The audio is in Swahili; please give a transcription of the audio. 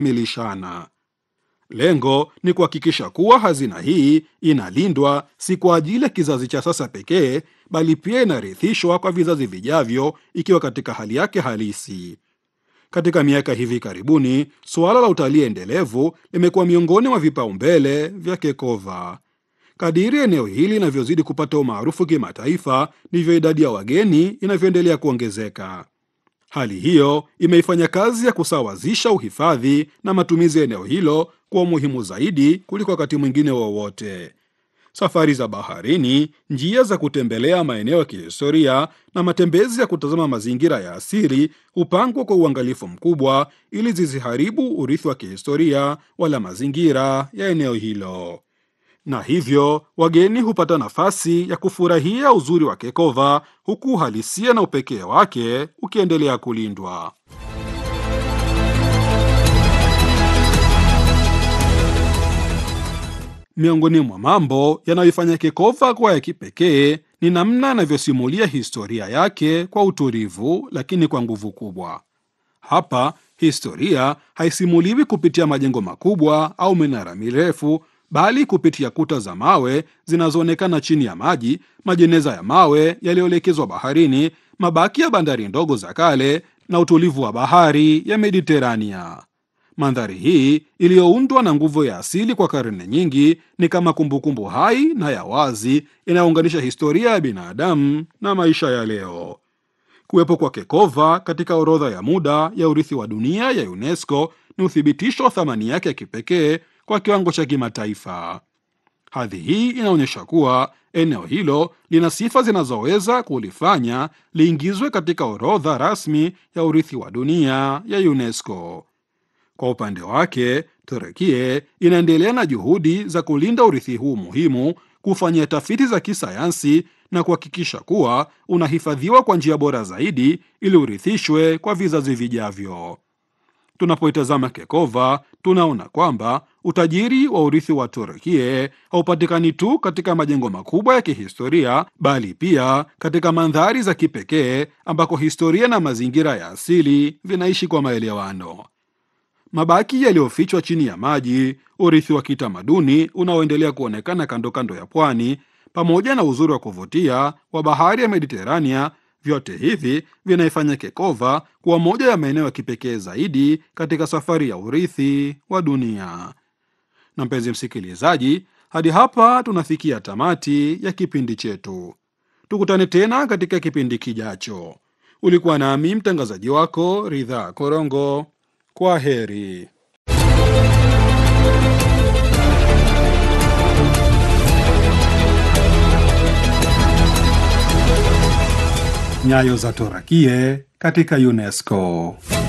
milishana. Lengo ni kuhakikisha kuwa hazina hii inalindwa si kwa ajili ya kizazi cha sasa pekee, bali pia inarithishwa kwa vizazi vijavyo ikiwa katika hali yake halisi. Katika miaka hivi karibuni, suala la utalii endelevu limekuwa miongoni mwa vipaumbele vya Kekova. Kadiri eneo hili linavyozidi kupata umaarufu kimataifa, ndivyo idadi ya wageni inavyoendelea kuongezeka. Hali hiyo imeifanya kazi ya kusawazisha uhifadhi na matumizi ya eneo hilo kuwa muhimu zaidi kuliko wakati mwingine wowote. Safari za baharini, njia za kutembelea maeneo ya kihistoria na matembezi ya kutazama mazingira ya asili hupangwa kwa uangalifu mkubwa ili zisiharibu urithi wa kihistoria wala mazingira ya eneo hilo na hivyo wageni hupata nafasi ya kufurahia uzuri wa Kekova huku uhalisia na upekee wake ukiendelea kulindwa. Miongoni mwa mambo yanayoifanya Kekova kuwa ya kipekee ni namna anavyosimulia historia yake kwa utulivu, lakini kwa nguvu kubwa. Hapa historia haisimuliwi kupitia majengo makubwa au minara mirefu bali kupitia kuta za mawe zinazoonekana chini ya maji, majeneza ya mawe yaliyoelekezwa baharini, mabaki ya bandari ndogo za kale na utulivu wa bahari ya Mediterania. Mandhari hii iliyoundwa na nguvu ya asili kwa karne nyingi ni kama kumbukumbu hai na ya wazi inayounganisha historia ya binadamu na maisha ya leo. Kuwepo kwa Kekova katika orodha ya muda ya urithi wa dunia ya UNESCO ni uthibitisho wa thamani yake ya kipekee kwa kiwango cha kimataifa. Hadhi hii inaonyesha kuwa eneo hilo lina sifa zinazoweza kulifanya liingizwe katika orodha rasmi ya urithi wa dunia ya UNESCO. Kwa upande wake, Turekie inaendelea na juhudi za kulinda urithi huu muhimu, kufanyia tafiti za kisayansi na kuhakikisha kuwa unahifadhiwa kwa njia bora zaidi ili urithishwe kwa vizazi vijavyo. Tunapoitazama Kekova tunaona kwamba utajiri wa urithi wa Turkie haupatikani tu katika majengo makubwa ya kihistoria, bali pia katika mandhari za kipekee ambako historia na mazingira ya asili vinaishi kwa maelewano. Mabaki yaliyofichwa chini ya maji, urithi wa kitamaduni unaoendelea kuonekana kando kando ya pwani, pamoja na uzuri wa kuvutia wa bahari ya Mediterania vyote hivi vinaifanya Kekova kuwa moja ya maeneo ya kipekee zaidi katika safari ya urithi wa dunia. Na mpenzi msikilizaji, hadi hapa tunafikia tamati ya kipindi chetu. Tukutane tena katika kipindi kijacho. Ulikuwa nami mtangazaji wako Ridhaa Korongo. Kwa heri. Nyayo za Torakie katika UNESCO.